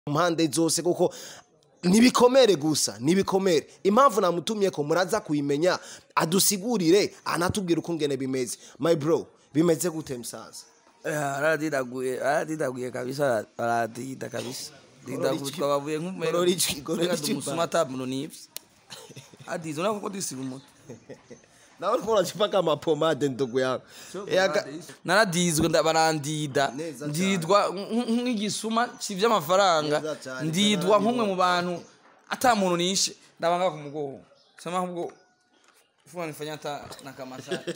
mpande zose kuko nibikomere gusa nibikomere impamvu namutumye ko muraza kuyimenya adusigurire anatubwira uko ngene bimeze my bro bimeze gute msaza aradidaguye aradidaguye kabisa aradida kabisa didagutwa bavuye Gorora ijwi, gorora ijwi, nk'umusuma atamuntu nivyo adize unako ko disiga umuti nawe uriko uracipaka amapomade ndugu yangu Yaga- naradizwe nda- barandida Neza ndidwa nk- nk'igisuma civye amafaranga Neza cane, ndidwa nk'umwe mu bantu ata muntu nishe ndabanga ku mugongo sema ahubwo fuwa nifanya hata na kamasaji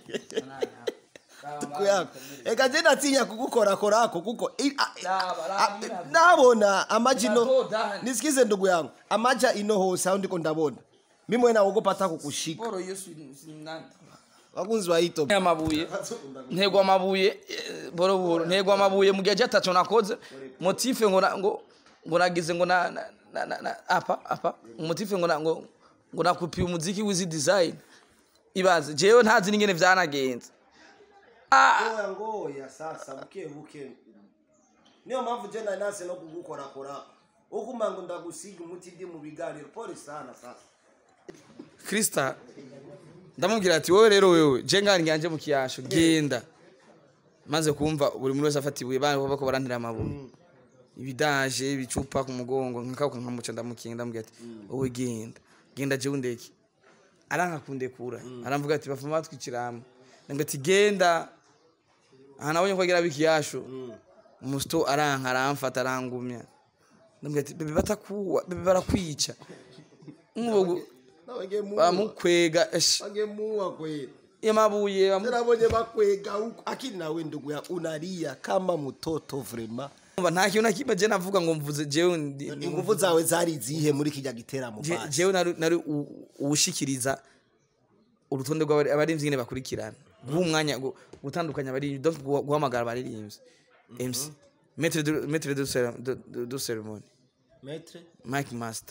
ndugu yangu eka je natinya kugukorakorako kuko i- a- Laba, a- laba, laba. nabona amajino Unatoda. nisikize ndugu yangu amaja ino hose aho ndiko ndabona mimwe naogopa hata kukushika boro iyo si si nani wakunzi wa hito amabuye ntego amabuye eh, boro boro ntego amabuye mu gihe cyatacho nakoze motife ngo na- ngo ngo nagize ngo na na- na- na- na- apa apa motife ngo na- ngo ngo nakupiye umuziki wizi design ibaze jewe ntazi n'ingene vyanagenze ngoya ngoya sasa buke buke niyo mpamvu je nari nase no kugukorakora ukuma ngo ndagusiga umuti ndi mu biganiro pole sana sasa krista ndamubwira ati wowe rero wewe je ngani nganje mu kiyasho genda maze kumva buri muntu wese afata ibuye bana bako barantira amabuye ibidaje ibicupa ku mugongo nkako nkamuca ndamukinga ndamubwira ati wowe genda genda je undeke aranka kundekura aramvuga ati bafuma batwikiramo ndamubwira ati genda aha nabonye ko agira bikiyasho umusito aranka aramfata arangumya ndamubwira ati bebe batakuwa bebe barakwica nk'ubu bamukwega esh wangemuwa kweli yamabuye bamu- nabonye bakwega huko akili nawe ndugu ya unalia kama mtoto vrema Umva, nta kintu na kimwe je navuga ngo mvuze jewe ndi- ndi- inguvu zawe zari zihe muri kijya giteramo je- basi jewe nari nari u- uwushikiriza urutonde rw'abarimvyi nyene bakurikirana guha umwanya gu- gutandukanya abarimvyi donc guha- guhamagara abarimvyi mc maître de- maître de cér- de- de- de cérémonie metre mike master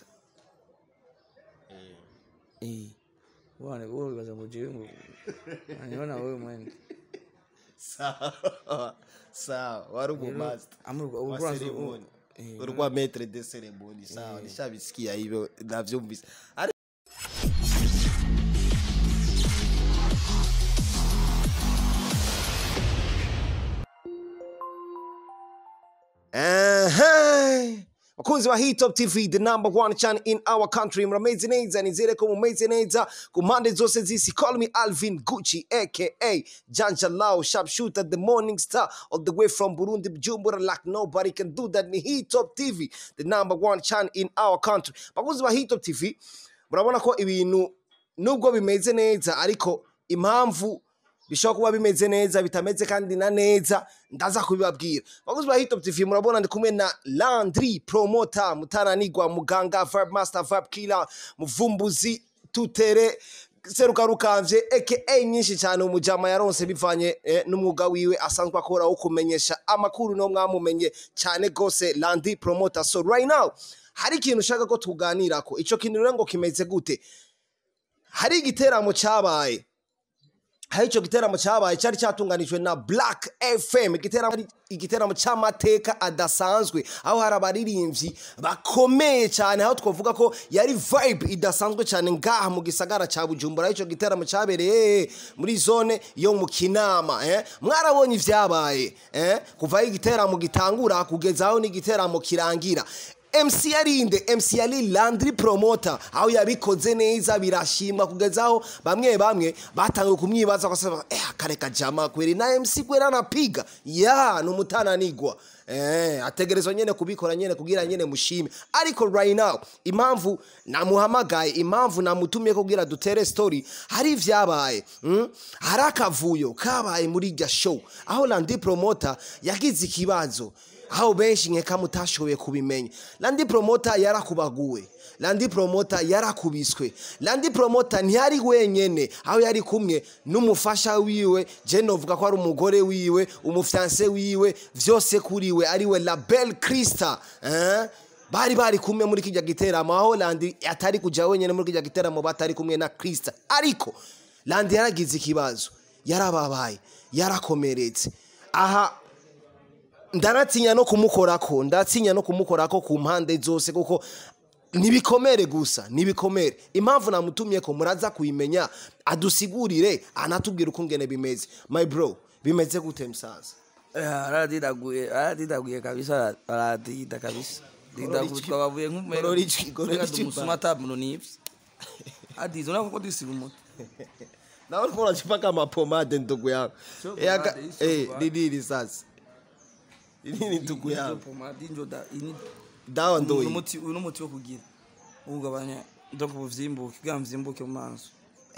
eh wane wewe wibaza ngo jewe ngo anyona wewe mwene sawa sawa wari umumaster amurwa wa urwanzu ceremony eh, urwa metre de ceremony sawa nishabisikia hivyo navyumvise Ari- Ehe. bakunzi ba hitop tv the number one channel in our country murameze neza nizere ko mumeze neza ku mpande zose z'isi call me alvin gucci aka janja lao sharpshooter the morning star all the way from burundi bujumbura like nobody can do that ni hitop tv the number one channel in our country bakunzi ba hitop tv murabona ko ibintu nubwo bimeze neza ariko impamvu bishobora kuba bimeze neza bitameze kandi na neza ndaza kubibabwira bakozi ba hitop tv murabona ndi kumwe na landry promota mutananigwa muganga verb master verb killer muvumbuzi tutere seruka rukavye aka nyinshi cyane umujama yaronse bivanye eh, n'umwuga wiwe asanzwe akora wo kumenyesha amakuru no mwamumenye cyane gose landry promota so right now hari ikintu ushaka ko tuganirako ico kintu rero ngo kimeze gute hari igiteramo cyabaye hari icyo giteramo cyabaye cyari cyatunganijwe na black fm igiteramo ari igiteramo cy'amateka adasanzwe aho hari abaririmbyi bakomeye cyane aho twavuga ko yari vibe idasanzwe cyane ngaha mu gisagara cya bujumbura aho icyo giteramo cyabereye muri zone yo mu kinama eh? mwarabonye ibyabaye eh? kuva aho igiteramo gitangura kugeza aho n'igiteramo kirangira MC yarinde MC yari Landry Promoter aho yabikoze neza birashimwa kugeza aho bamwe bamwe batangiye kumwibaza kwasaba eh kareka jama kweri na MC kwera napiga ya no mutananigwa eh ategerezwa nyene kubikora nyene kugira nyene mushime ariko right now impamvu namuhamagaye impamvu namutumye kugira dutere story hari ivyabaye mm? hari akavuyo kabaye muri irya show aho Landry Promoter yagize ikibazo aho benshi nkeka mutashoboye kubimenya landi promota yarakubaguwe landi promota yarakubiswe landi promota ntiyari wenyene aho yari kumwe n'umufasha wiwe je novuga ko ari umugore wiwe umufyanse wiwe vyose kuriwe ariwe label krista eh? bari bari kumwe muri kijya giteramo aho landi atari kuja wenyene muri kijya giteramo batari kumwe na krista ariko landi yaragize ikibazo yarababaye yarakomeretse aha ndanatinya no kumukorako ndatinya no kumukorako ku mpande zose kuko nibikomere gusa nibikomere impamvu namutumye ko muraza kuyimenya adusigurire anatubwira uko ngene bimeze my bro bimeze gute msaza aradidaguye aradidaguye kabisa aradida kabisa didagutwa bavuye Gorora ijwi, gorora ijwi, nk'umusuma atamuno nivyo adize unako ko disiga umuti nawe uriko uracipaka amapomade ndugu yangu Sio Yaka- pomade, sio eh, pomade. ni nini sasa ni nini ndugu yangu pomade injoda ini dawa uyu ndoyi muti uyu n'umuti wo kugira ugabanya donc ubuvyimbuke bwa mvyimbuke mu maso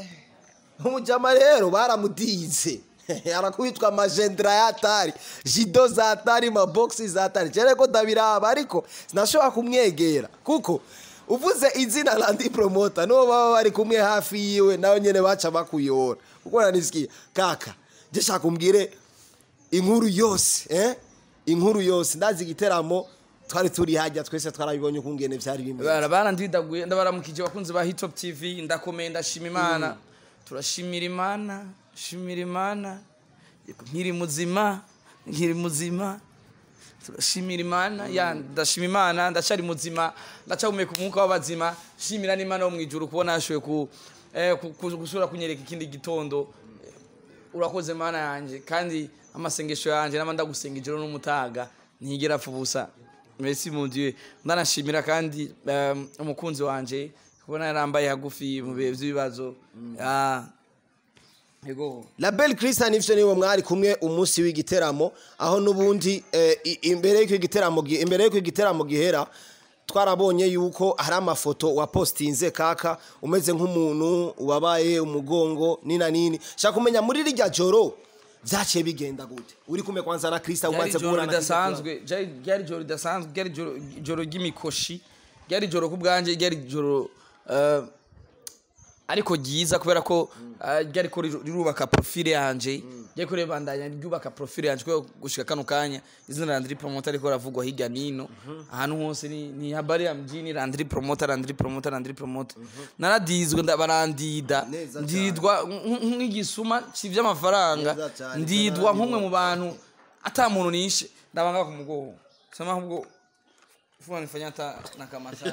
umujama rero baramutize arakubitwa amajendera y'atari jido za atari maboxi za atari cyane ko ndabiraba ariko sinashobora kumwegera kuko uvuze izina randi promota n'uwo baba bari kumwe hafi yiwe nawe nyene baca bakuyora kuko nanisikiye kaka je shaka umbwire inkuru yose eh? inkuru yose ndazi igiteramo twari turi hajya twese twarabibonye ukungene vyari bimeze bara barandidaguye ndabaramukije abakunzi ba hitop tv ndakomeye ndashima imana turashimira imana shimira imana Yego, nkiri muzima nkiri muzima turashimira imana ya ndashima imana ndacari muzima ndacahumeka umwuka w'abazima shimira n'imana wo mwijuru kubona yashoboye ku, eh, ku- ku- gusubira kunyereka ikindi gitondo urakoze mana yanjye kandi amasengesho yanjye nama ndagusenga ijoro n'umutaga ntigera apfa ubusa merci mon dieu ndanashimira kandi um, umukunzi wanje kubona yarambaye hagufi mu bihe by'ibibazo Ah, yego label christian ivyo niwe mwari kumwe umunsi w'igiteramo aho n'ubundi eh, i- imbere y'uko igiteramo gi- imbere y'uko igiteramo gihera twarabonye yuko hari amafoto wapostinze kaka umeze nk'umuntu wabaye umugongo nina nini shaka kumenya muri rirya joro vyaciye bigenda gute uri kumwe kwanza na krista ryari umaze ijoro guhura na Krista ridasanzwe ryari- ryari ijoro ridasanzwe ryari ijoro- ijoro ry'imikoshi ryari ijoro ku bwanjye ryari ijoro eh, ariko ryiza kubera ko eh, ryari ko riru- rirubaka profile yanje ryari ko ribandanya ryubaka profile yanje kubera gushika kano kanya izina Landry Promoter ariko ravugwa hirya nino ahantu hose ni, ni habari ya mjini Landry Promoter Landry Promoter Landry Promoter naradizwe nda- barandida Neza cyane. ndidwa nk- nk'igisuma cy'ivy'amafaranga Neza cyane, ndidwa nk'umwe cyane. mu bantu ata muntu nishe ndabanga ku mugongo sema ahubwo fuwa nifanya hata na kamasa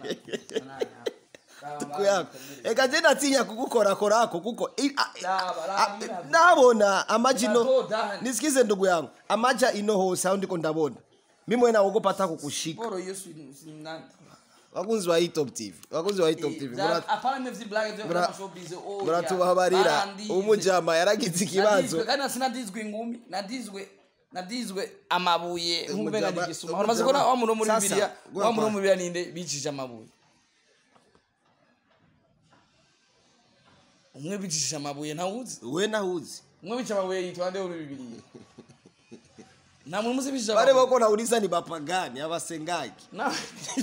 Ndugu yako eka je natinya kugukorakorako kuko i- a- Laba, laba, a- laba. nabona amaji no Unatoda. nisikize ndugu yangu amaja ino hose aho ndiko ndabona mimwe naogopa hata kukushika boro yesu nani wakunzi wa hitop tv wakunzi wa hitop tv mura- apana mevyi blague byo mura- kama showbiz oh muratubabarira umujama yaragize ikibazo kandi sinadizwe ingumi nadizwe nadizwe amabuye nk'ubenga Umujama- n'igisuma uramaze kubona wa muntu wo muri Sasa, bibiliya gwa wa muntu wo kwa- muri bibiliya ninde bicishije amabuye umwe bicishije amabuye ntawuzi we nahuzi umwe bica amabuye yitwa nde muri bibiliya nta muntu muzi bicishije wale amabuye wako nauliza ni bapagani abasengaji Na-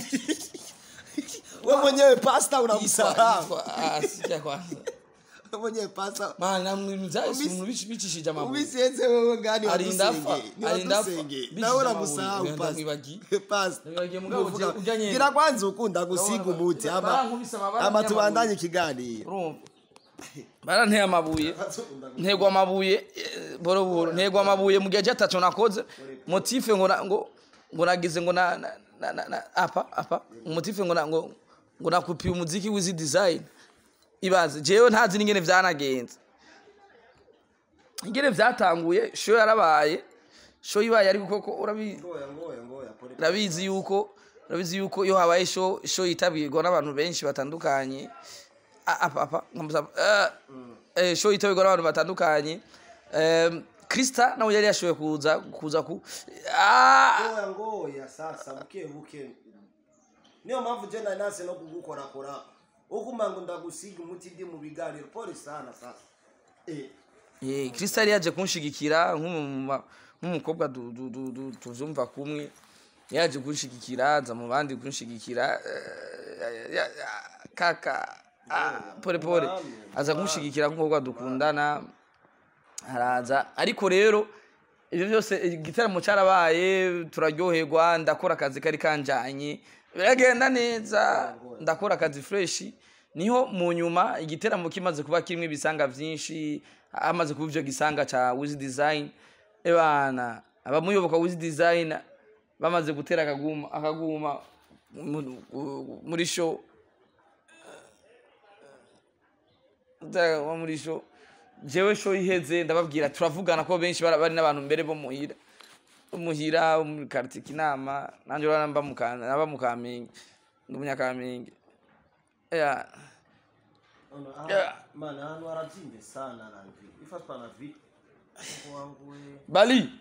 we mwenyewe pasta Yitwa- unamsahau yitwa- ah, sijya kwanza we mwenyewe pasta Man, na mwe mzazi Ubisi- umuntu bici- bicishije amabuye ubisienze wewe gani Arinda apfa, wadusenge ni arinda apfa. wadusenge Bishije nawe amabuye, uramusahau wenda pasta mwibagiye. pasta Mwibagiye mugabo Uvuga- ujya- ujya nyene. gira kwanza ukunda gusiga umuti ama Barankubise amabara ama y'amabuye. tubandanye ikiganiro urumva baranteye amabuye ntego amabuye eh, boro boro ntego amabuye mu gihe cyatacu nakoze motife ngo na- ngo ngo nagize ngo na na- na- na- na- apa apa motife ngo na- ngo ngo nakupiye umuziki wizi design ibaze jewe ntazi n'ingene vyanagenze ingene vyatanguye show yarabaye show ibaye ariko koko urabizi ngoya ngoya ngoya pole urabizi yuko urabizi yuko iyo habaye show show yitabirwa n'abantu benshi batandukanye A- apa apa nkamuza eh, eh, show yitabirwa n'abantu batandukanye Em, Krista nawe yari yashoboye kuza kuza ku Ah! ngoya ngoya sasa buke buke niyo mpamvu je nari nase no kugukorakora ukuma ngo ndagusiga umuti ndi mu biganiro pole sana sasa eh Eh, Krista yari yaje kunshigikira nk'umu- nk'umukobwa du- du- du- du- tuvyumva kumwe yaje kunshigikira aza mu bandi kunshigikira eh, ya- ya- kaka ah, pole pole aza kunshigikira nk'umukobwa dukundana araza ariko rero ibyo byose igitaramo cyarabaye turaryoherwa ndakora akazi kari kanjanye biragenda neza ndakora akazi freshi niho mu nyuma igiteramo kimaze kuba kirimo ibisanga byinshi hamaze kuba ivyo gisanga ca wiz design ebana abamuyoboka wizi design bamaze gutera akaguma akaguma mu- mu- muri show gutera akaguma muri show jewe show iheze ndababwira turavugana ko benshi bara- bari n'abantu mbere bo muhira umuhira wo muri quartier kinama nanje urabona mba mu Ka- naba mu kamenge ndi umunyakamenge yeah. Yeah. mana hano haravyimbye sana na vi ifatwa na vi Mungu wangu we bali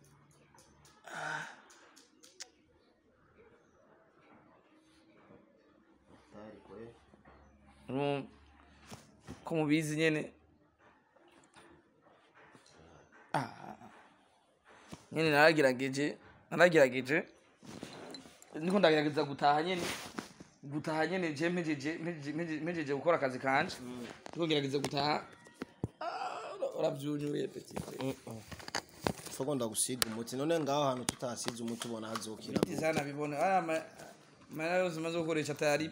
tayari kwe Urumva? ko mubizi nyene Ah. nyene naragerageje naragerageje niko ndagerageza gutaha nyene gutaha nyene je mpejeje mpejeje- mpejeje- mpejeje gukora akazi kanje niko ngerageza gutaha Ah, uravyunyuye petit soko ndagusiga umuti none ngaho hantu tutasize umuti ubona hazokira sana bibone aya ma- mara yose maze gukoresha tayari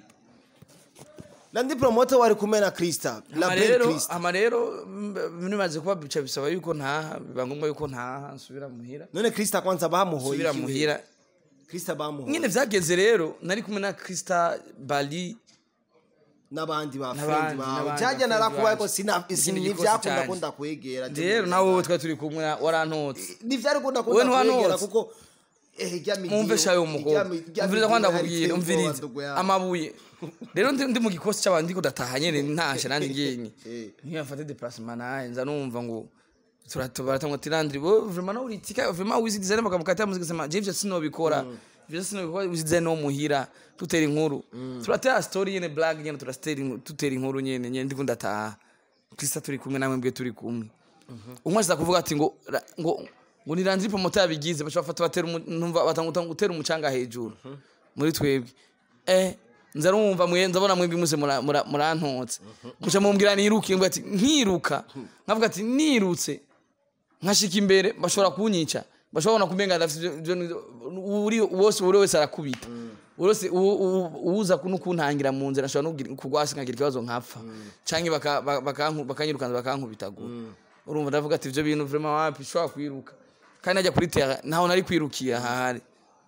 nandi promoter wari kumwe na Krista la ama belle rero Krista ama rero mm, bimaze kuba bica bisaba yuko ntaha biba ngombwa yuko ntaha nsubira muhira none Krista kwanza bamuhoye nsubira iki we? muhira Krista bamuhoye nyine vyageze rero nari kumwe na Krista Bali n'abandi ba N'abandi, friend bawe n'abandi jajya ba friend narakubaye ko banje. sina Ikindi gikosi ntivyakunda canje. ko ndakwegera rero nawe wowe twari turi kumwe warantotse ntivyari gukunda ko Wowe ndakwegera ntiwanotse. kuko eh ijya mi mwumve shayo umukobwa umviriza ko ndakubwira umviriza amabuye rero ndi ndi mu gikosi c'abantu ndiko ndataha nyene ntashe nanje ngenye Eh. niyo mfate déplacement naye nza numva ngo turatubaratangwa tirandri bo vraiment no uritika vraiment wizi design bakamukata muziki sema je ivyo sinobikora ivyo sinobikora wizi design no muhira tutera inkuru turatera story nyene blague nyene turastera inkuru tutera inkuru nyene nyene ndiko ndataha Krista turi kumwe namwe mbwe turi kumwe umwe aza kuvuga ati ngo ra- ngo ngo ni Landry promoter yabigize bacha bafata batera umu- numva batanga gutera umucanga hejuru muri twebwe eh nza rumva mwe ndabona mwebwe muse mura- mura- murantotse muca mumbwira niruke mbwa ati nkiruka nkavuga ati nirutse nkashika imbere bashobora kunyica bashobora kumenga ndafite ibyo- ibyo- uri wose uri wese arakubita wose u- u- uza no kuntangira mu nzira ashobora no kugira- kugwasi nkagira ikibazo nkapfa canke baka- ba- bakanku- bakanyirukanza bakankubitagura urumva ndavuga ati ivyo bintu vraiment wapi shobora kwiruka kandi najya kuri terra ntaho nari kwirukira hahari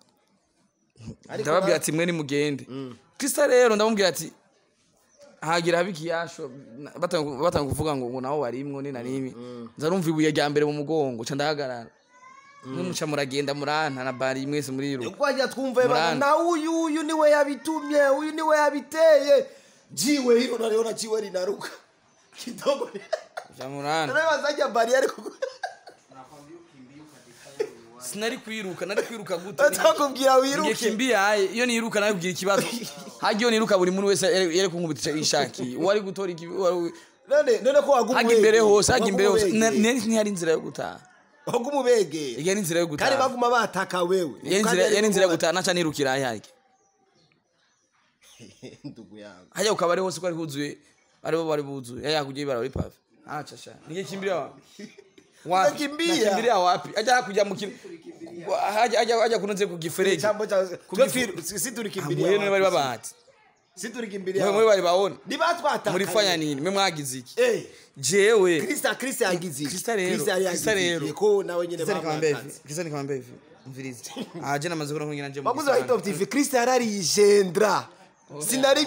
ndababwira ati mwe nimugende krista rero ndamubwira ati hagira habe ikiyasho na- batanga batanga kuvuga ngo ngo naho warimwo ni na rimwe nza numva ibuye rya mbere mu mugongo ca ndahagarara nimuca muragenda muranta na bari mwese muriruka twajya twumva bana Murana. na uyu uyu niwe yabitumye uyu niwe yabiteye jiwe hilo naliona jiwe linaruka kidogo ja muranta nanayo bari ariko sinari kwiruka nari kwiruka gute atakubwira wiruke ngekimbia aye iyo niruka nawe kugira ikibazo hajya iyo niruka buri muntu wese yere yere kunkubitisha ishakiye uwari gutora iki wari- none none ko waguma hajya imbere ubegera, hose hajya imbere hose waguma Na- ubegera. nari ntihari inzira yo gutaha waguma ubegera iyo ni inzira yo kandi gutaha baguma bataka wewe iyo ni inzira- iyo ni inzira yo gutaha naca nirukira ahe hajya ndugu yangu hajya ukaba ari hose ko ari huzuye aribo bari buzuye yaya kugira ibara muri pave acha sha ningekimbilia wapi wapi Unakimbia? nakimbilia wapi aja kuja mukim haja haja haja kunoze ku gifereji chambo cha Kugifu- si mwene tulikimbilia bari babahati si mwe tulikimbilia mwe bari baona ni batu bataka murifanya nini mwe mwagize iki eh jewe Krista Krista yagize iki? Krista rero, Krista yari Krista yagize rero. iki? ko nawe nyine Kisa nikamwambia hivi bamwatse kisa nikamwambia hivi mvirize aje namaze kubona kugira nje mu baguze wa Top TV Krista yararigendra sinari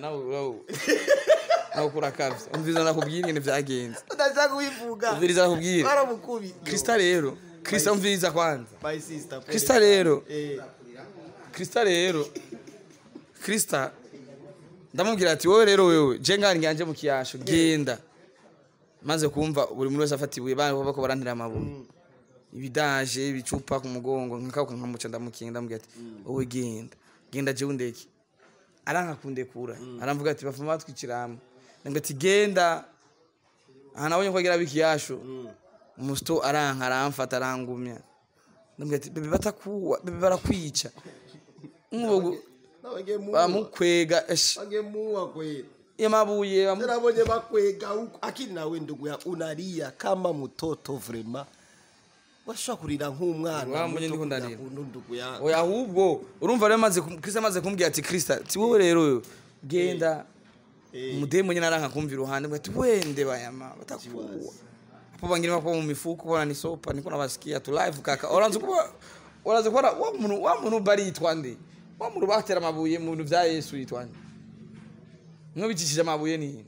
nawe kurakavye umviriza nakubwira ingene vyagenze ndashaka kubivuga umviriza nakubwira baramukubi krista rero krista umviriza kwanza my sister krista rero eh krista rero krista ndamubwira ati wowe rero wewe je ngani nganje mu kiyasho genda maze kumva buri muntu wese afata ibuye bana bako barantira amabuye ibidaje ibicupa ku mugongo nkakauka nkamuca ndamukinga ndamubwira ati wowe genda genda jewe undeke aranka kundekura aramvuga ati bafuma batwiciramo ndamubwira ati genda aha nabonye ko agira bikiyasho umusito aranka aramfata arangumya ndamubwira ati bebe batakuwa bebe barakwica nk'ubu nabagemuwa bamukwega esh bagemuwa kweli yamabuye bamu- nabonye bakwega huko akini nawe ndugu ya unalia kama mtoto vrema washobora kurira nk'umwana Wambonye muto ndiko kugira ndarira. ngo ndugu ya oya ahubwo urumva rero maze kum- Kristo amaze kumbwira ati Krista ati wowe rero genda umudemu nyine aranka kumva iruhande ngo ati wende bayama batakuwa po bangine bako mu mifuko bona ni sopa niko nabasikia tu live kaka oranze kuba oranze kuba wa muntu wa muntu bari yitwa nde wa muntu batera amabuye mu bintu vya Yesu yitwa nde mwabicishije amabuye ni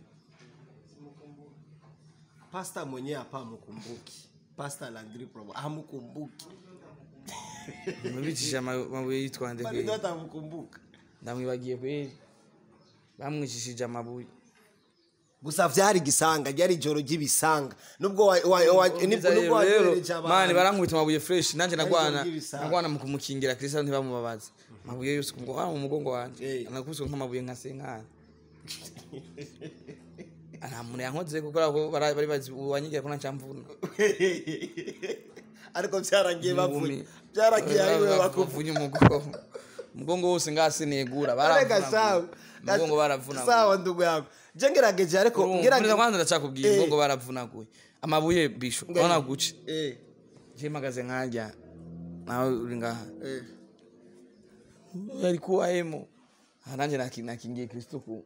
pasta mwenyewe hapa hamkumbuki pasta landri promo hamkumbuki mwabicishije ama- amabuye yitwa nde bali kweli ndio hamkumbuka ndamwibagiye kweli bamwicishije amabuye gusa vyari gisanga ryari ijoro ry'ibisanga nubwo wa- wa- wa- nibwo Umviriza nubwo rero, wanyohereje rero, mani abantu barankubita amabuye fresh nanje nagwana ibyo bisaba. nagwana mu kumukingira kristo ntibamubabaze amabuye yose ku mugongo mu mugongo wanje Eh. anakubiswe nk'amabuye nka senkana nta muntu yankoze kuko ko bara- bari bazi uwanyigira ko ntacyamvuna ariko byarangiye bavuye Ingumi. byaragiye ari we bakuvuye bakuvunya umugongo umugongo wose ngase negura Arega sawa baravuna umugongo baravuna sawa ndugu yangu je ngerageje ariko ngerageje kwanza ndacakubwira Eh. umugongo baravunaguye amabuye bisho urabona guce eh je mpagaze nkajya nawe uri ngaha eh alikuwa emo nanjye naki- nakingiye kristo ku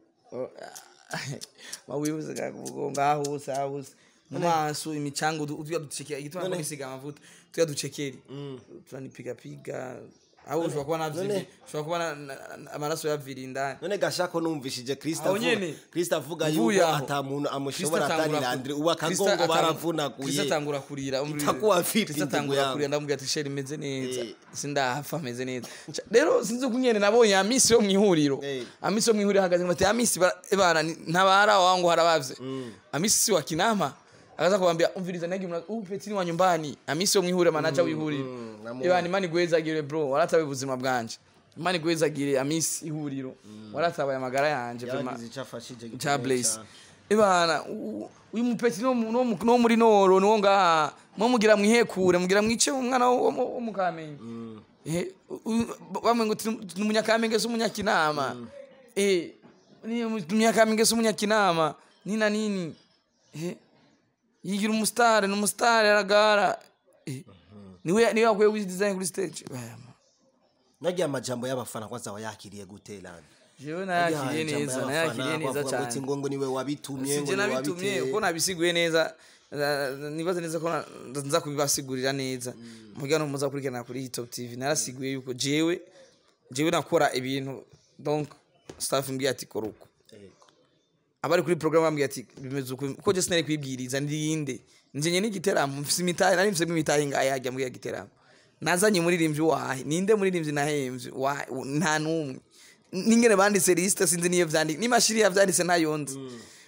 mawibuze kakugonga ahuse ahuse mu maso imicanga utuya ducekera igituma kwisiga amavuta tuya ducekeri turanipigapiga aho ushobora kuba navyibi None- ushobora kuba na- na- na- amaraso yavira indani none gashako numvishije kristo Aho avuga nyene. kristo avuga Mvuye yuko aho. ata muntu amushobora Kristo atari atangura ku- landri ubu Kristo akagongo atangura- baravunaguye Kristo atangura kurira umvirize. Itakuwa vipi Kristo ndugu atangura yangu? kurira ndamubwira ati sheri imeze neza Eh. sindahapfa ameze neza Ca- rero sinzi uko nyene nabonye amisi yo mwihuriro Eh. amisi yo mwihuriro hagaze bati amisi bara- ebana ni- ntabara wangu haravavye amisi si wa kinama akaza kuambia umviriza nagi mna ubu petini wa nyumbani amisi yo mwihuriro manaja wihuriro mm, namuona. ebana imani gwezagire bro waratawe ubuzima bwanje imani gwezagire amisi ihuriro waratabaye amagara yanje vraiment yagize icyo afashije gikomeye cha blaze cyane. ibana u- uyu mupeti no mu- no mu- no muri noro niwo ngaha mwo mugira mwihekure mugira mwice umwana wo wo- wo mu kamenge eh u- u- bamwe ngo ni umunyakamenge se umunyakinama eh ni umunyakamenge se umunyakinama nina nini eh yigira umusitari ni umusitari aragara eh niwe niwe yakwiye widesign kuri stage Bama. nagiye amajambo y'abafana kwanza wayakiriye gute landi jewe nayakiriye neza nayakiriye neza cyane ngo ngo niwe wabitumye ngo sinjye niwe nabitumye wabiteye kuko nabisiguye neza na- nibaza neza ko na- nza kubibasigurira neza mugira no muza kurikirana kuri Hitop TV narasiguye yuko jewe jewe nakora ibintu donc staff mbwiye ati kora uko abari kuri program bambwiye ati bimeze uko kuko je sinari kwibwiriza ndinde njenye n'igiteramo mfise imitahe nari mfise imitahe ngahe hajya muri giteramo nazanye umuririmbyi wahe ninde muririmbyi nahemvye Wahe? nta numwe ningene banditse liste sinzi niyo vyanditse n'imashini yavyanditse ntayo nzi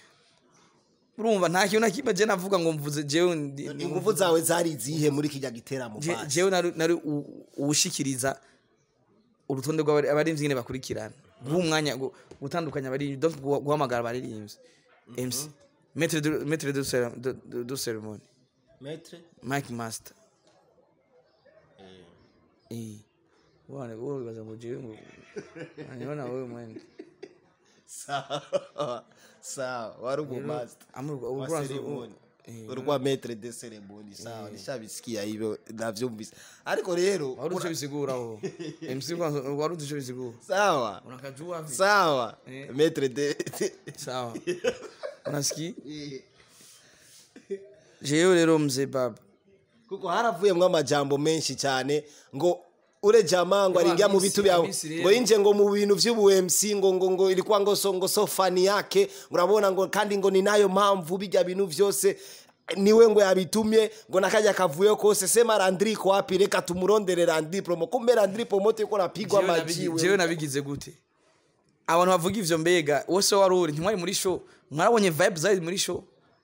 urumva nta kintu na kimwe je navuga ngo mvuze jewe ndi- ndi- ingufu zawe zari izihe muri kijya giteramo Je- basi? jewe nari nari u- uwushikiriza urutonde rw'abarimvyi nyene bakurikirana guha umwanya gu- gutandukanya abarimvyi donc guha- guhamagara abarimvyi mc maître de maître de cér- de- de- de cérémonie Maître? mike master eh wane wewe wibaza ngo jewe ngo anyona wewe mwene sawa sawa wari umumaster amurwa wa uburanzo ceremony eh urwa maître de ceremony sawa nishabisikia hivyo navyumvise ariko rero wari uzi ico bisiguraho mc kwanza wari uzi ico bisigura sawa unakajua vipi? sawa Eh. maître de sawa unasikia jewe rero mzee baba kuko haravuyemwo amajambo menshi cyane ngo ure jamaa ngo Yo, aringia mu Hamisi- bitu byawe Hamisi rero. ngo yinje ngo mu bintu vy'ubu-MC ngo ngo ngo ilikuwa ngo so ngo so fani yake urabona ngo kandi ngo ni nayo mpamvu bijya bintu vyose niwe ngo yabitumye ngo nakajya kavuyo kose sema Landry ko wapi reka tumurondere Landry promo kumbe Landry promo yuko napigwa Jewe nabigi- majiwe jewe nabigize gute abantu bavuga ivyo mbega wose wari uri ntimwari muri show mwarabonye vibe zari muri show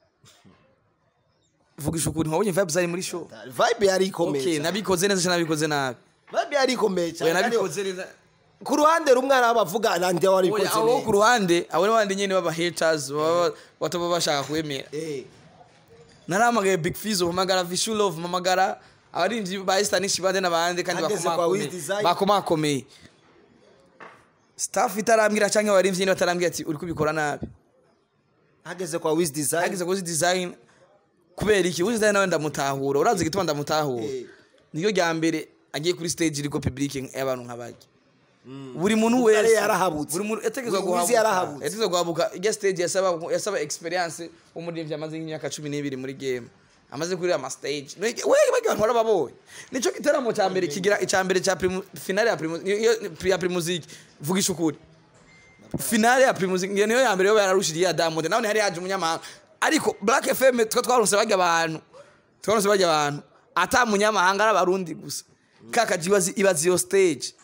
vugisha ukuri ntiwabonye vibe zari muri show vibe yari ikomeye okay cyane. nabikoze neza cyangwa nabikoze nabi vibe yari ikomeye cyane oya kandi nabikoze neza ku ruhande rumwe hari abavuga Landry wari oya ikoze abo ku neza ruhande abo n'abandi nyene baba haters baba bataba bashaka kwemera eh naramagaye big fizo mpamagara vishulov mpamagara abarinzi ba estanish bande n'abandi kandi Ageze kwa bakomakomeye Wiz Design. bakomakomeye staff itarambwira canke abarinzi nyene batarambwira ati uri kubikora nabi hageze kwa Wiz Design hageze kuzi design kubera iki uzi design nawe ndamutahura urazi igituma ndamutahura Eh. niyo rya mbere agiye kuri stage iriko public y'abantu nk'abajya buri muntu Kuko yari wese yarahabutse. buri muntu yategezwa Wiz guhabuka yarahabutse. yategezwa guhabuka ijya stage yasaba yasaba experience umuririmbyi amaze nk'imyaka cumi n'ibiri muri game amaze kurira ama stage we bagi bantu barababonye nico giteramo cya mbere kigira icya mbere cya primu- finale ya primu iyo- ya primusic vugisha ukuri finale ya primusic ngiyo niyo ya mbere yo yararushiriye ya Diamond nawe hari yaje umunyamahanga ariko Black FM twa twaronse bajya abantu twaronse bajya abantu ata munyamahanga ari abarundi gusa kaka jibazi ibazi yo stage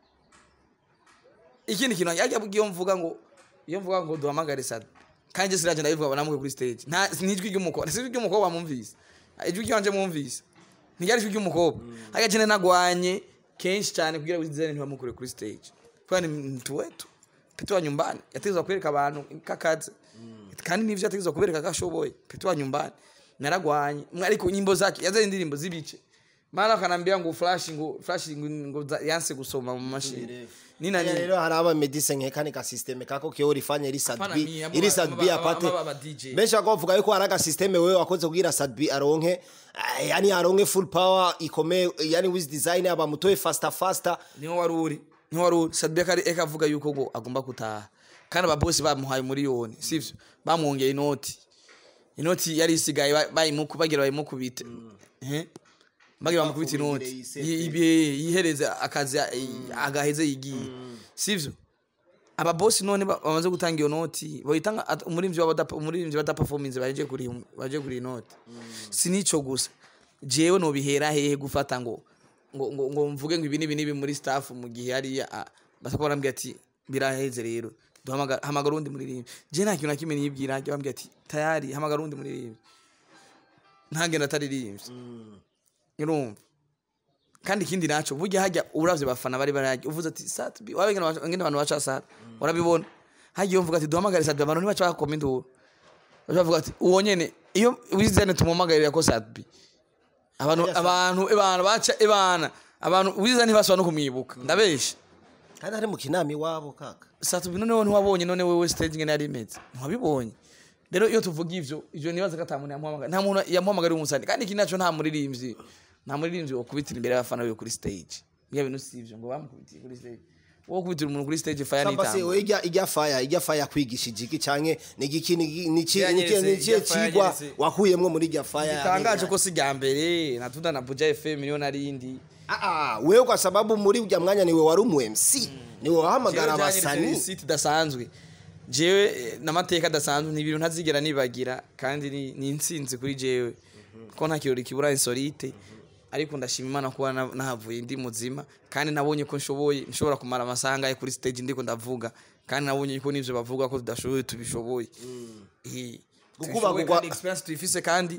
ikindi kintu yajya iyo mvuga ngo iyo mvuga ngo duhamagare sad kandi siraje ndabivuga banamuke kuri stage nta nijwi ry'umukobwa si ijwi ry'umukobwa mwumvise ijwi ryanje mwumvise ntiryari ijwi ry'umukobwa ariko jene nagwanye kenshi cyane kugira ngo izene ntibamukure kuri stage kwa ni mtu wetu petu wa nyumbani yategezwa kwereka abantu kakaze kandi nivyo yategezwa kubereka gashoboye petu wa nyumbani naragwanye Mwe ariko nyimbo zake yazanye indirimbo z'ibice mara akanambia ngo flash ngo flash ngo, ngo za- yanse gusoma mu mashini nina Haya nini rero hari aba medicine nkeka ka systeme kako kiyo rifanye iri Hapana, sadbi mimi, abo iri ba- sadbi aba- apate aba- aba DJ. benshi bako bavuga yuko hari aga systeme wewe wakoze kugira sadbi aronke ah, yani aronke full power ikomeye yani with design aba mutoye faster faster niho wari uri niho wari uri sadbia kari eka avuga yuko ngo agomba gutaha kandi ababosi bamuhaye miliyoni sivyo bamwongeye inoti inoti yari isigaye ba- bayimuku bagira bayimukubite eh bagira bamukubite inoti Bafungire Yi- ibe- yihereze akazi i- agaheze yigiye sivyo ababosi none ba- bamaze gutanga iyo noti bayitanga at- umuririmbyi w'abadapa umuririmbyi w'ada performance baje kuri baje kuri inoti sinico gusa jewe no bihera hehe gufata ngo ngo ngo, ngo mvuge ngo ibi nibi nibi muri staff mu gihe hariya ah, basako barambwira ati biraheze rero duhamagara hamagara undi muririmbyi je nta kintu na kimwe niyibwira ajya bambwira ati tayari hamagara undi muririmbyi ntagenda ataririmbye urumva kandi ikindi naco burya hajya uravye bafana bari barajya uvuze ati satbi wabe ngene ngene abantu baca sat urabibona hajya iyo mvuga ati duhamagare satbi abantu ntibaca bakoma induru bavuga ati uwo nyene iyo wizane tumuhamagarira ko satbi abantu abantu abantu baca ebana abantu wizane ntibasaba no kumwibuka ndabesha kandi ari mu kinama iwabo kaka satbi noneho ntiwabonye none wewe stage ngene yari imeze ntiwabibonye rero iyo tuvuga ivyo ivyo nibaza ko ata muntu yamuhamagara nta muntu yamuhamagara umusani kandi iki naco nta muririmbyi nta muririmbyi wokubitira imbere y'abafana biwe kuri stage bya bintu si ivyo ngo bamukubitiye kuri stage wo kubitira umuntu kuri stage fire samba se nitamba we ijya ijya fire ijya fire kwigishije iki canke ni igiki ni ni ki Yanyeretse, ni ki ijya fire cigwa yanyeretse. wakuyemwo muri ijya fire gitangaje ko si rya mbere natunda na buja fm niyo narindi Ah, ah, wewe kwa sababu muri ujya mwanya niwe wari umu MC niwe wahamagara abasani site idasanzwe jewe eh, n'amateka adasanzwe ni ibintu ntazigera nibagira kandi ni ni intsinzi kuri jewe ko nta kirori kibura insolite ariko ndashima imana kuba na- nahavuye ndi muzima kandi nabonye ko nshoboye nshobora kumara amasaha angahe kuri stage ndiko ndavuga kandi nabonye ko n'ivyo bavuga ko tudashoboye tubishoboye Eh, Gukuba tubishoboye kugwa- kandi experience tuyifise kandi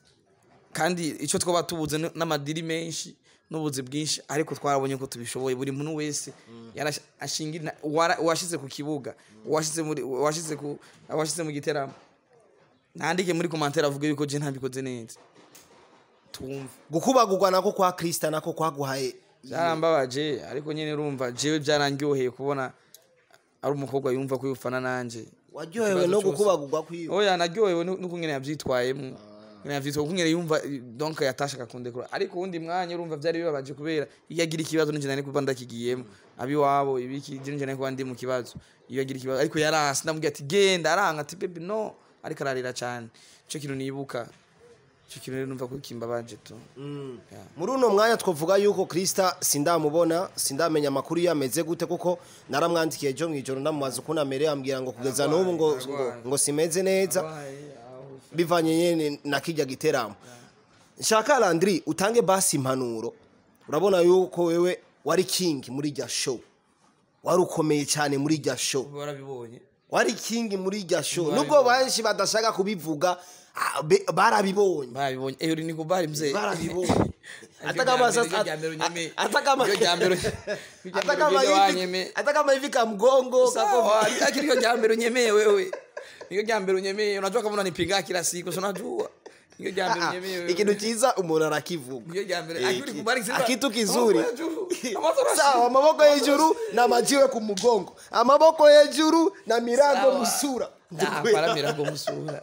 kandi icyo twaba tubuze n- n'amadiri menshi n'ubuzi bwinshi ariko twarabonye ko tubishoboye buri muntu wese yarash- ashingira wara- uwashize ku kibuga uwashize muri uwashize ku uwashize mu giteramo nandike muri commentaire avuga yuko je ntabikoze neza tumva gukubagurwa nako kwa Krista nako kwaguhaye byarambabaje ariko nyine urumva jewe byarangyoheye kubona ari umukobwa yumva ko yufana nanje waryohewe Ikibazo no cyose. gukubagurwa kwiwe oya naryohewe nu- nuko nyene yavyitwayemwo nyene yavyitwaye kuko nyene yumva eh, donc yatashaka kundekura ariko uwundi mwanya urumva vyari bibabaje kubera iyo agira ikibazo ninjye nari kuba ndakigiyemo abiwabo ibiki je ninjye nari kuba ndi mu kibazo iyo agira ikibazo ariko yaranse ndamubwira ati genda aranga ati baby no ariko ararira cane ico kintu nibuka ico kintu rero numva ko kimbabaje tu Yeah. muri uno mwanya twavuga yuko Krista sindamubona sindamenya amakuru iyo ameze gute kuko naramwandikiye ejo mw'ijoro ndamubaza ukuntu amereye ambwira ngo kugeza n'ubu ngo ngo, ngo simeze neza bivanye nyene na kijya giteramo nshaka Landry utange basi impanuro urabona yuko wewe wari king muri rya show wari ukomeye cyane muri rya show warabibonye wari king muri rya show Bari nubwo bo- benshi badashaka kubivuga ah, be- barabibonye barabibonye eyo ni kubari mzee barabibonye Iryo rya mbere, iryo rya mbere unyemeye. Iryo rya mbere- iryo rya mbere ugende wanyemeye. atakama hivi ka mgongo Sawa, lakini hiyo jambo unyemee wewe. Hiyo jambo unyemee, unajua kama unanipinga kila siku, si unajua. Hiyo jambo Ah, unyemee wewe. ikintu cyiza umuntu arakivuga Hiyo jambo, Iki- akiri kubariki sasa. akitu kizuri Amaboko hejuru, amaboko sawa amaboko hejuru na majiwe ku mugongo amaboko hejuru na mirango Sawa. musura Ah, para mirango musura.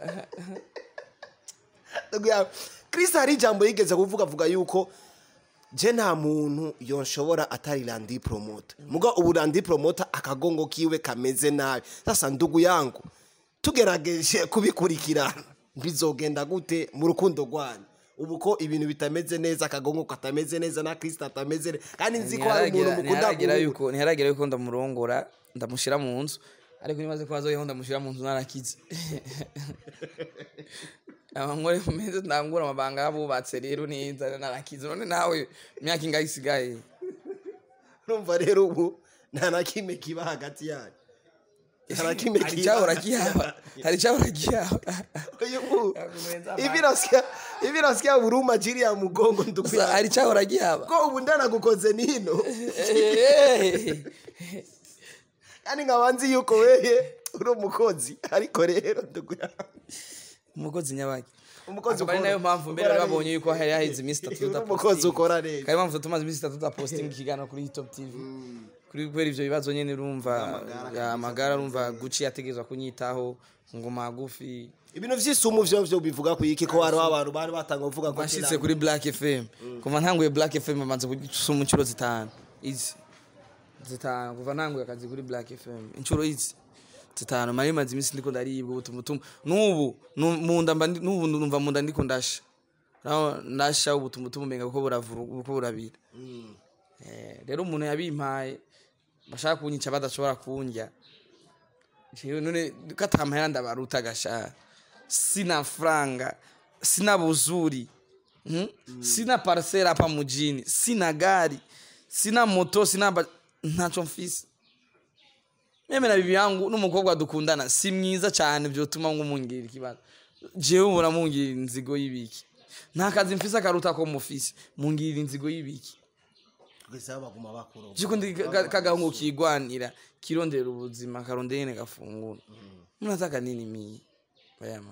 Ndugu yangu, Chris hari ijambo yigeze kuvuga avuga yuko je nta muntu yonshobora atari Randy Promoter muga ubu Randy Promoter akagongo kiwe kameze nabi sasa ndugu yangu tugerageje kubikurikirana bizogenda gute mu rukundo rwanyu ubu ko ibintu bitameze neza akagongo katameze neza na kristo atameze neza kandi nzi ko hari umuntu mukunda ntiharagira guhura yuko ntiharagira yuko ndamurongora ndamushyira mu nzu ariko nimaze ko hazoyeho ndamushyira mu nzu narakize abankore meze ndangura amabanga y'abubatse rero neza narakize none nawe imyaka ingahe isigaye urumva rero ubu nta na kimwe kiba hagati yanyu nta na kimwe hari icyahora gihaba hari icyahora gihaba Uyu mu- ivi nasikia ivi nasikia huruma chini ya mgongo ndugu Gusa yangu hari icyahora gihaba ko ubu ndanagukoze nino yani nkaba nzi yuko wewe uri umukozi ariko rero ndugu yangu umukozi nyabaki umukozi akaba ari nayo mpamvu mbere ukora babonye neza. yuko hari haheze iminsi itatu uri umukozi tudapostinga ukora neza kari mpamvu tumaze iminsi itatu tudapostinga ikiganiro kuri hitop tv kuri kubera ivyo bibazo nyene urumva ya amagara urumva guci yategezwa kunyitaho ngo magufi ibintu vy'isumu vyo vyo bivuga ku iki ko hariho abantu bari batanga kuvuga ko bashitse kuri black fm kuva ntanguye black fm bamaze gusuma inshuro zitanu izi zitanu kuva ntanguye akazi kuri black fm inshuro izi zitanu mari maze iminsi ndiko ndaribwa ubutumutumu n'ubu nu- munda mba ndi- n'ubu numva munda ndiko ndasha naho ndasha ubutumutumu umenga kuko buravura kuko burabira Eh, rero umuntu yabimpaye bashaka kunyica badashobora kunjya jewe none ko atamahera ndabaruta gashara sina franga sina buzuri hmm? sina parcela hapa mjini sina gari sina moto sina ba... ntaco mfise meme na bibi yangu n'umukobwa dukundana si mwiza cyane byotuma ngumungirira ikibazo jewe ubona mungirira inzigo y'ibiki nta kazi mfise akaruta ko mufise mungirira inzigo y'ibiki kugeza baguma bakuro jiko ndi ka- kagahungu kigwanira kirondera ubuzima karondera nyene gafungura munataka nini mie bayama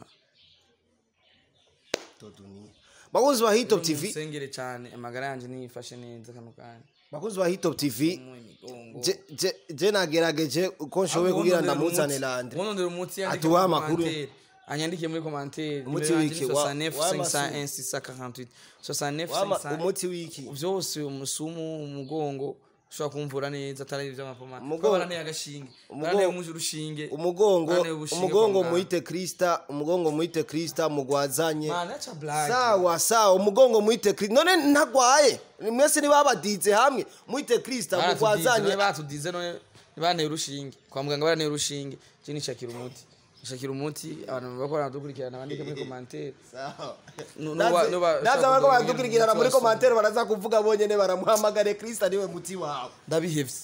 toduni bakunzi ba Hit Top TV musengere cyane amagara yanje niyifashe neza kano kanya bakunzi ba Hit Top TV mu imigongo je je je nagerageje uko nshoboye kugira ndamuzane lande wonondera umuti yandike Atuwa muri amakuru. commentaire. anyandike muri commentaire Umuti Nimero yanje wiki, ni wa- 69 w'amasu. 501 648 69 Wama- 501 umuti wiki vyose umusumu umugongo ushobora kumvura neza atari ivy'amapoma Umugongo- kuko baranteye agashinge baranteye umuje urushinge umugongo baranteye ubushinge umugongo kwa muganga. muite krista umugongo muite krista mugwazanye Mana, acha blague. sawa sawa umugongo muite krista none ntagwaye mwese nibabadize hamwe muite krista Baratudize, mugwazanye none batudize none banteye urushinge kwa muganga baranteye urushinge je nishakira umuti nishakira umuti abantu bakora baradukurikirana bandike muri commentaire Sawa. Nu- Ndaze- nuba- nuba- ndaze ushaka bariko kugira baradukurikirana umuti muri wa komantere baraza kuvuga bonyene baramuhamagare krista niwe muti wawe ndabihevye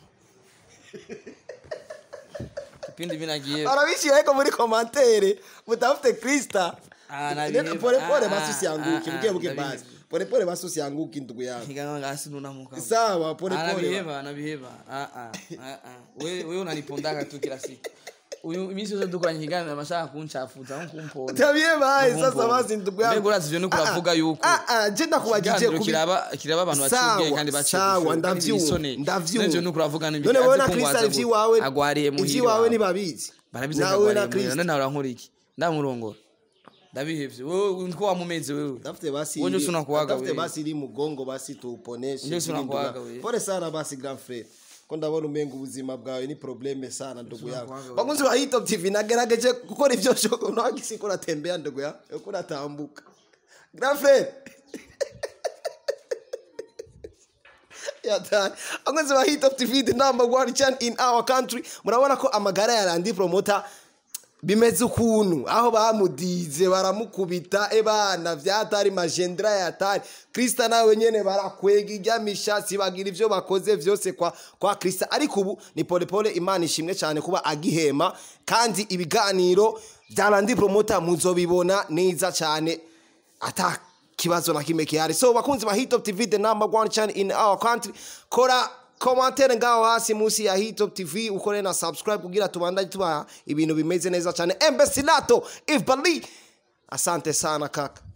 kipindi vinagiye barabishyira ariko muri komantere mutafite krista Ah, nabiheba. polepole Ah, basi ah, usianguke ah, buke ah, buke ndabiheba. basi polepole basi usianguke ndugu yangu higanga ngasi nunamuka sawa polepole anabiheba anabiheba Ah, ah, ah, ah. wewe wewe unanipondaga tu kila siku uyu iminsi yose dukoranye ikiganiro amashaka kuncafuza nko kumponda tabie baye Ndumva sasa ubu. basi ndugu yangu Mbega urazi ivyo nuko uravuga yuko ah ah je ndakubagije ikiganiro kubi kiraba kiraba abantu baciye Sawa, ubwenge kandi baciye sawa, gushora, kandi ndavyumva, bisoneye. ndavyumva. N'ivyo nuko uravuga n'ibiki, none azi wowe na ko krista ngwaza ivyi gute. wawe agwariye muhira ivyi wawe iwawe. nibabizi barabizi ko nawe na agwariye muhira krista none nawe urankora iki ndamurongora ndabihevye wewe niko wamumeze wewe Tafute basi Wewe ndio ili- unakuwaga tafute wewe. basi ili mugongo basi tuuponeshe. Ndio ili unakuwaga ndugu- wewe. Pole sana basi grand frère. Ko ndabona umenga ubuzima bwawe ni probleme sana ndugu yangu. unakuwaga wewe. Bakunzi ba Hit Top TV nagerageje gukora ivyo shoko nagisi ko natembea ndugu yangu. Uko natambuka. Grand frère. yatani abakunzi ba Hit Top TV the number one channel in our country murabona ko amagara ya Randy Promoter bimeze ukuntu aho bamudize baramukubita ebana vyatari magendra yatari krista nawe nyene barakwega iryamishatsi bagira ivyo bakoze vyose kwa kwa krista ariko ubu ni polepole imana ishimwe cyane kuba agihema kandi ibiganiro vya Randy Promoter muzobibona neza cyane ata kibazo na kimwe kihari so bakunzi ba hitop tv the number one channel in our country kora komantere ngaho hasi munsi ya hitop tv ukore na subscribe kugira tubandanye tubaha ibintu bimeze neza cyane embesilato if bali asante sana kaka